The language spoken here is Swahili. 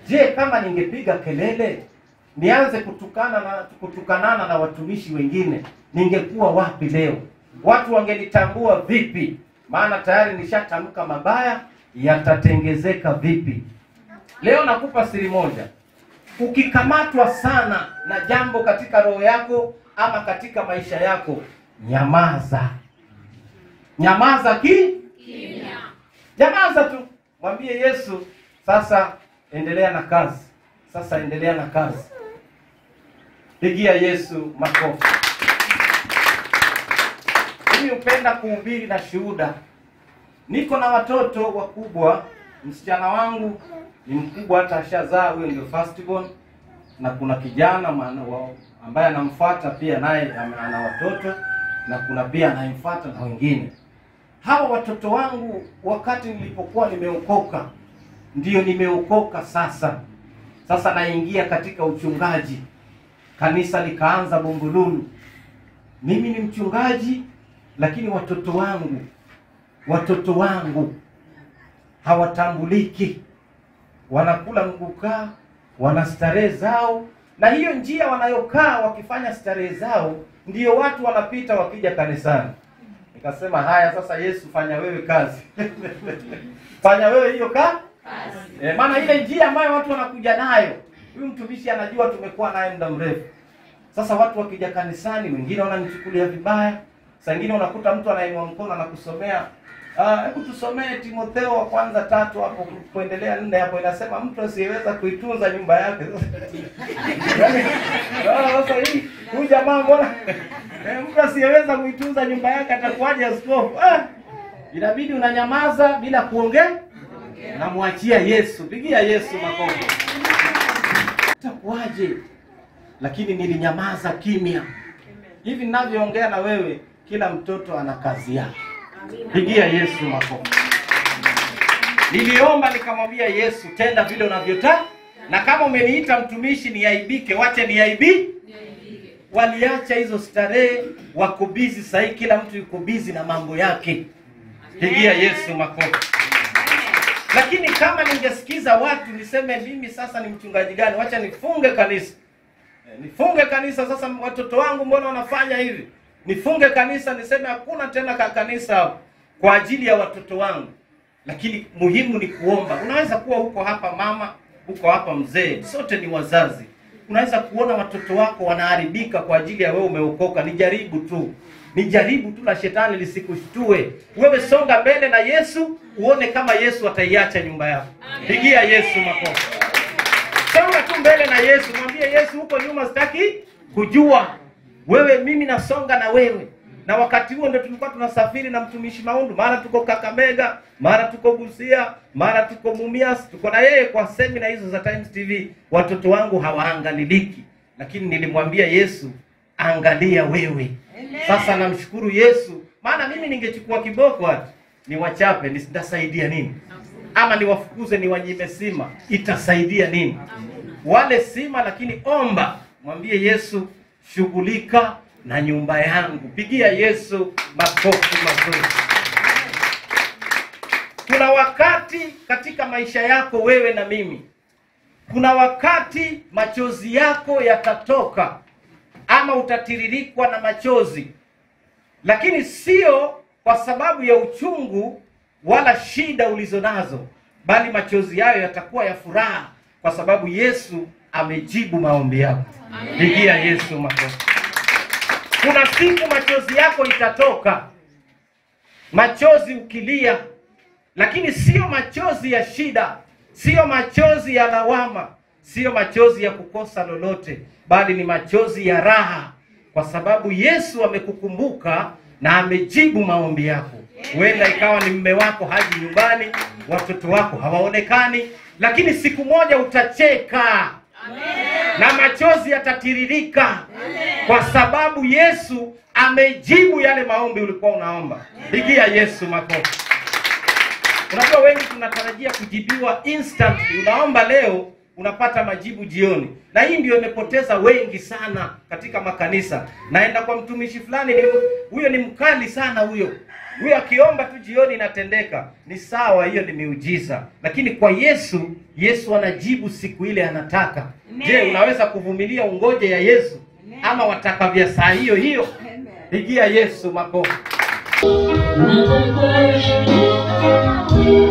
Je, kama ningepiga kelele nianze kutukana na kutukanana na watumishi wengine, ningekuwa wapi leo? Watu wangenitambua vipi? Maana tayari nishatamka mabaya, yatatengezeka vipi? Leo nakupa siri moja. Ukikamatwa sana na jambo katika roho yako ama katika maisha yako, nyamaza. Nyamaza ki nyamaza tu, mwambie Yesu, sasa endelea na kazi, sasa endelea na kazi. Pigia Yesu makofi. Mimi hupenda kuhubiri na shuhuda. Niko na watoto wakubwa, msichana wangu ni mkubwa, hata ashazaa, huyo ndio first born, na kuna kijana maana wao ambaye anamfuata pia naye ame- ana watoto, na kuna pia anayemfuata na wengine. Hawa watoto wangu wakati nilipokuwa nimeokoka, ndiyo nimeokoka sasa. Sasa naingia katika uchungaji, kanisa likaanza Bumbululu. Mimi ni mchungaji, lakini watoto wangu watoto wangu hawatambuliki, wanakula mgukaa, wana starehe zao, na hiyo njia wanayokaa wakifanya starehe zao, ndiyo watu wanapita wakija kanisani. Nikasema haya, sasa Yesu, fanya wewe kazi fanya wewe hiyo ka e, maana ile njia ambayo watu wanakuja nayo, huyu mtumishi anajua tumekuwa naye muda mrefu. Sasa watu wakija kanisani, wengine wananichukulia vibaya. Saa ingine unakuta mtu anainua mkono anakusomea ah, hebu tusomee Timotheo wa kwanza tatu hapo kuendelea nne hapo, inasema mtu asiyeweza kuitunza nyumba yake. Yaani, ah, Sasa hii huyu jamaa mbona eh, mtu asiyeweza kuitunza nyumba yake atakuwaje askofu? Ah, inabidi unanyamaza bila kuongea, namwachia Yesu. Pigia Yesu makofi. Itakuwaje? Lakini nilinyamaza kimya. Hivi ninavyoongea na wewe, kila mtoto ana kazi yake. Pigia Yesu makofi. Niliomba nikamwambia Yesu, tenda vile unavyotaka, na kama umeniita mtumishi niaibike, wache niaibi. Waliacha hizo starehe, wako bizi sahii, kila mtu yuko bizi na mambo yake. Pigia Yesu makofi. Lakini kama ningesikiza watu niseme mimi sasa ni mchungaji gani, wacha nifunge kanisa Eh, nifunge kanisa sasa. Watoto wangu mbona wanafanya hivi? Nifunge kanisa, niseme hakuna tena ka kanisa kwa ajili ya watoto wangu. Lakini muhimu ni kuomba. Unaweza kuwa huko hapa mama, huko hapa mzee, sote ni wazazi. Unaweza kuona watoto wako wanaharibika kwa ajili ya wewe umeokoka. Ni jaribu tu, ni jaribu tu la shetani lisikushtue. Wewe songa mbele na Yesu, uone kama Yesu ataiacha nyumba yako. Pigia Yesu makofi. Songa tu mbele na Yesu, mwambie Yesu, huko nyuma sitaki kujua wewe, mimi nasonga na wewe. Na wakati huo ndio tulikuwa tunasafiri na mtumishi Maundu, mara tuko Kakamega, mara tuko Busia, mara tuko Mumias, tuko na yeye kwa semina hizo za Times TV. Watoto wangu hawaangaliliki, lakini nilimwambia Yesu, angalia wewe. Sasa namshukuru Yesu, maana mimi ningechukua kiboko hata niwachape, nitasaidia nini? ama niwafukuze niwanyime sima, itasaidia nini? Wale sima, lakini omba, mwambie Yesu, shughulika na nyumba yangu. Pigia Yesu makofi mazuri. Kuna wakati katika maisha yako wewe na mimi, kuna wakati machozi yako yatatoka ama utatiririkwa na machozi, lakini sio kwa sababu ya uchungu wala shida ulizo nazo, bali machozi yayo yatakuwa ya furaha, kwa sababu Yesu amejibu maombi yako. Pigia Yesu makofi. Kuna siku machozi yako itatoka, machozi ukilia, lakini sio machozi ya shida, sio machozi ya lawama, sio machozi ya kukosa lolote, bali ni machozi ya raha, kwa sababu Yesu amekukumbuka na amejibu maombi yako. Huenda ikawa ni mme wako haji nyumbani, watoto wako hawaonekani, lakini siku moja utacheka na machozi yatatiririka kwa sababu Yesu amejibu yale maombi ulikuwa unaomba. Pigia Yesu makofi. Unajua wengi tunatarajia kujibiwa instantly. Unaomba leo, unapata majibu jioni, na hii ndio imepoteza wengi sana katika makanisa. Naenda kwa mtumishi fulani, ni huyo ni mkali sana huyo huyo, akiomba tu jioni inatendeka. Ni sawa, hiyo ni miujiza, lakini kwa Yesu, Yesu anajibu siku ile anataka. Je, unaweza kuvumilia ungoje ya Yesu ama wataka vya saa hiyo hiyo? Pigia Yesu makofi. Nataka